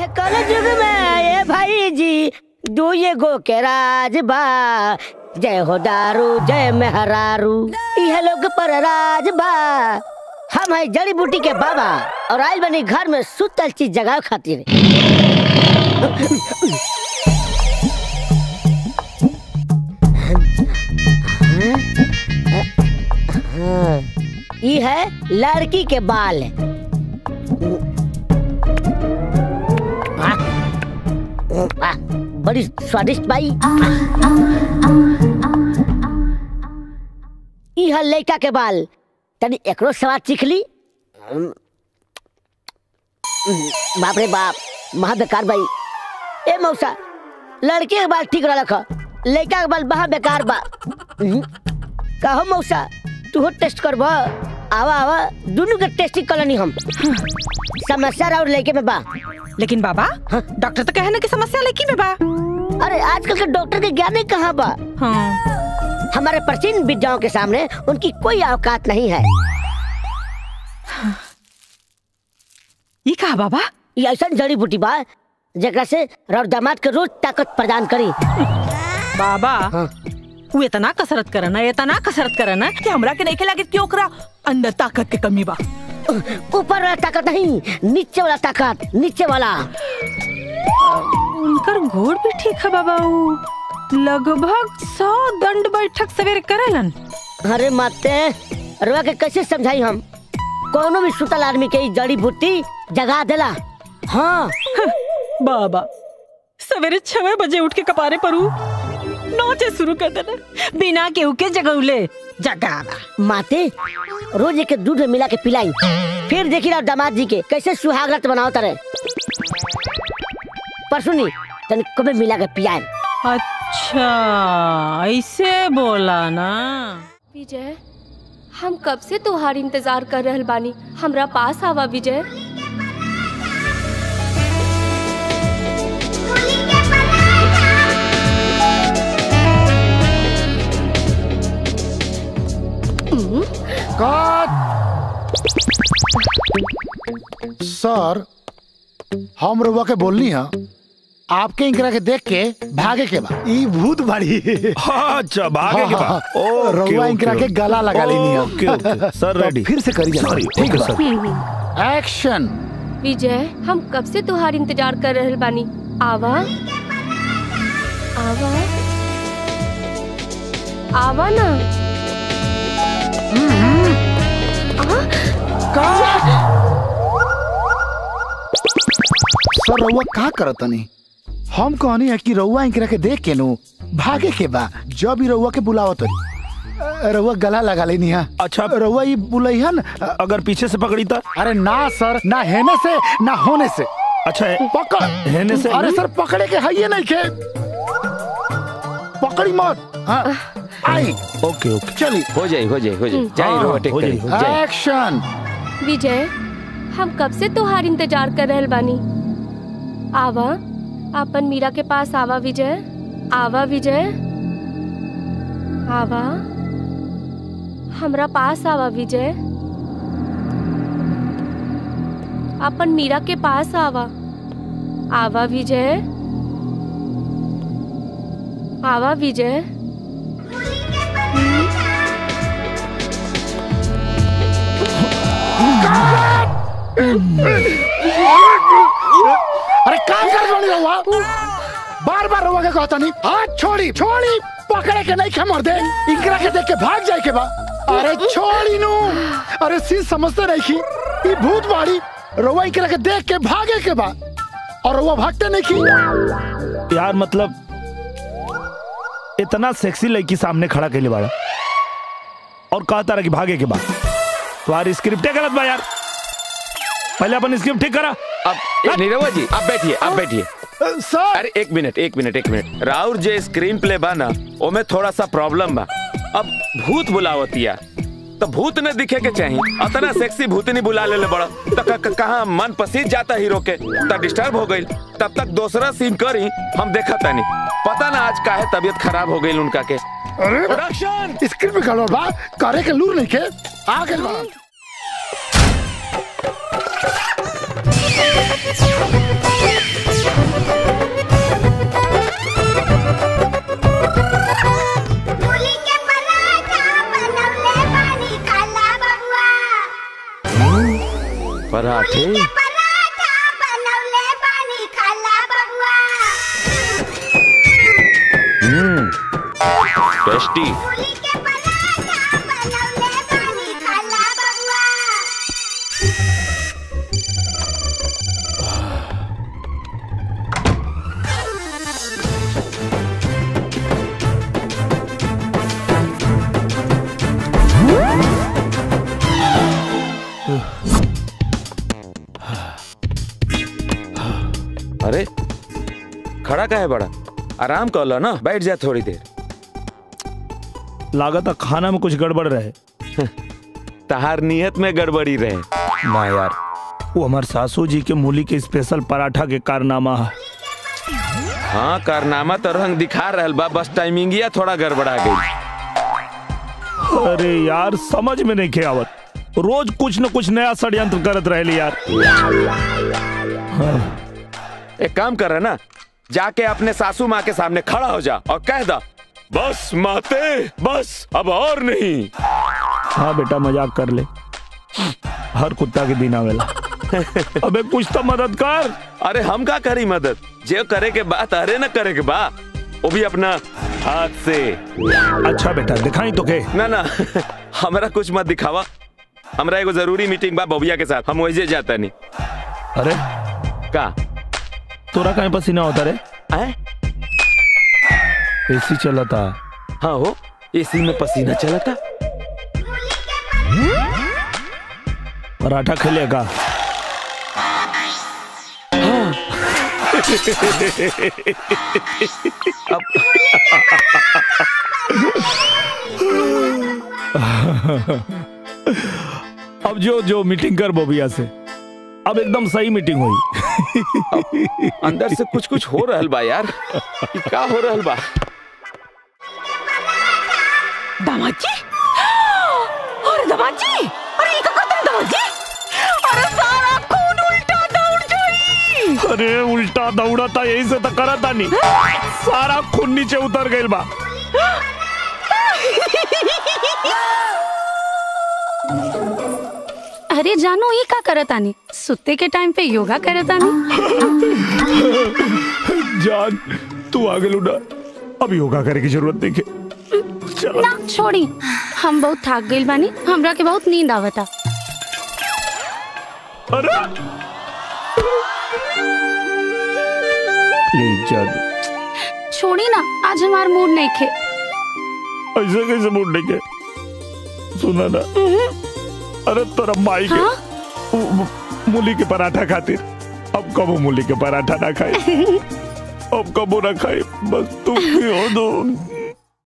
कल युग में ये भाई जी दू ये गो के राज बा जय हो दारू जय मेहरारू यह लोग पर राज बा हम है जड़ी बूटी के बाबा और आज बनी घर में सुतल चीज जगह खातिर ये है लड़की के बाल आ, बड़ी स्वादिष्ट बाई ई है लड़का के बाल तनी एकरो स्वाद सीख ली बाप रे बाप महा बेकार बाई ए मौसा लड़के के बाल ठीक रख लड़का के बाल बहा बेकार बा हम्म, कहो मौसा तू टेस्ट करब आवा आवा दोनों के टेस्टिंग कलनी हम समस्या और लड़के में बा लेकिन बाबा हाँ? डॉक्टर तो कहने की समस्या लड़की में बा अरे आजकल के डॉक्टर के ज्ञान ही कहाँ बा हाँ हमारे प्राचीन विद्याओं के सामने उनकी कोई औकात नहीं है ये कहा बाबा ये ऐसा जड़ी बूटी बा जेकरा से रौर दामाद के रोज ताकत प्रदान करी बाबा हाँ। वो इतना कसरत करना इतना कसरत करना कि हमरा के नहीं लगे कि ओकरा अंदर ताकत के कमी बा ऊपर वाला ताकत नहीं नीचे वाला ताकत नीचे वाला उनकर घोड़ भी ठीक है बाबा उ लगभग सौ दंड बैठक सवेरे करेलन अरे माते रुआ के कैसे समझाई हम कोनो भी सुतल आदमी के ई जड़ी बूटी जगा देला हाँ बाबा सवेरे छह बजे उठ के कपारे पर उ नाचे शुरू कर देना बिना केहू के जगौले जगावा माते रोज एक दूध में मिला के पिलाई फिर देखी रहा दामाद जी के कैसे सुहागरत बनाओ तारे पर सुनी तन कबे मिला के पियाए अच्छा ऐसे बोला ना विजय हम कब से तोहार इंतजार कर रहल बानी हमरा पास आवा विजय सर हम रउआ के बोलनी है आपके इंकरा के देख के भागे के बा ई भूत बड़ी अच्छा भागे के हाँ, बाद हाँ, रउआ इंकरा के गला लगा लेनी है ओके ओके सर रेडी फिर से करिए सॉरी ठीक है सर एक्शन विजय हम कब से तोहार इंतजार कर रहल बानी आवा आवा आवा ना सर रउआ का करतनी हम कहनी है कि रउआ इंकरा के देख के नु भागे के बा जब ही रउआ के बुलावत रही रउआ गला लगा लेनी है अच्छा रउआ ई बुलैहन अगर पीछे से पकड़ी तो अरे ना सर ना हेने से ना होने से अच्छा है पकड़ हेने से अरे सर पकड़े के है नहीं के पकड़ी मत हाँ आई ओके ओके चली हो जाए हो जाए हो जाए जाए हाँ, रोवा टेक हो जाए, करी हो जाए एक्शन विजय हम कब से तोहार इंतजार कर रहल बानी आवा अपन मीरा के पास आवा विजय आवा विजय आवा हमरा पास आवा विजय अपन मीरा के पास आवा आवा विजय आवा विजय अरे काम कर रही रहुआ बार बार रहुआ के कहता नहीं हाथ छोड़ी छोड़ी पकड़े के नहीं खमर दे इंकरा के देख के भाग जाए के बा अरे छोड़ी नु अरे सी समझते नहीं की ई भूत बाड़ी रहुआ इंकरा के देख के भागे के बा और रहुआ भागते नहीं की यार मतलब इतना सेक्सी लड़की सामने खड़ा के लिए बाड़ा और कहता रहा कि भागे के बाद तुम्हारी स्क्रिप्ट गलत बा यार पहले अपन स्क्रिप्ट ठीक करा अब ए, नीरवा जी आप बैठिए आप बैठिए अ, सर अरे एक मिनट एक मिनट एक मिनट राउर जे स्क्रीन प्ले बा ना ओमे थोड़ा सा प्रॉब्लम बा अब भूत बुलावतिया तो भूत ने दिखे के चाहिए अतना सेक्सी भूतनी बुला ले बड़ा तो क- क- कहाँ मन पसीज जाता हीरो के तब डिस्टर्ब हो गई तब तक दूसरा सीन करी हम देखा तानी पता ना आज काहे तबीयत खराब हो गई उनका के अरे प्रोडक्शन स्क्रिप्ट में गड़बड़ बा करे के लूर नहीं के आ गए बा पराठा बनवले बानी खाला बबुआ हम्म टेस्टी मूली के पराठा बनवले बानी खाला बबुआ अरे खड़ा का है बड़ा आराम कर लो ना बैठ जा थोड़ी देर लागत खाना में कुछ गड़बड़ रहे तहार नियत में गड़बड़ी रहे ना यार वो हमार सासू जी के मूली के स्पेशल पराठा के कारनामा है हाँ कारनामा तो रंग दिखा रहल बा बस टाइमिंगिया थोड़ा गड़बड़ा गई अरे यार समझ में नहीं खे आवत रोज कुछ न कुछ नया षड्यंत्र करत रहली यार एक काम कर रहा ना जाके अपने सासू माँ के सामने खड़ा हो जा और कह दा बस माते बस अब और नहीं हाँ बेटा मजाक कर ले हर कुत्ता के दिन आवेला अबे कुछ तो मदद कर अरे हम का करी मदद जे करे के बात अरे न करे के बा वो भी अपना हाथ से अच्छा बेटा दिखाई तो के ना ना हमरा कुछ मत दिखावा हमरा एगो जरूरी मीटिंग बा बबिया के साथ हम वही जाता नहीं अरे का तोरा कहीं पसीना होता रे आए? एसी चला था हाँ हो एसी में पसीना चला था पराठा खेलेगा अब जो जो मीटिंग कर बोबिया से अब एकदम सही मीटिंग हुई अंदर से कुछ कुछ हो रहल बा यार ये का हो रहल बा दामाद जी अरे दामाद जी अरे ये का करते हैं दामाद जी अरे सारा खून उल्टा दौड़ जाई अरे उल्टा दौड़ा था यही से तो करा था नहीं सारा खून नीचे उतर गई बा अरे जानो ये का करत आनी सुते के टाइम पे योगा करत आनी जान तू आगे लुटा अब योगा करे की जरूरत नहीं है चलो ना छोड़ी हम बहुत थक गइल बानी हमरा के बहुत नींद आवता अरे प्लीज जान छोड़ी ना आज हमार मूड नहीं खे ऐसे कैसे मुड़ने के सुना ना अरे तेरा माई के मु- मु- मूली के पराठा खातिर अब कब मूली के पराठा ना खाए अब कबो ना खाए बस तुम ही हो दो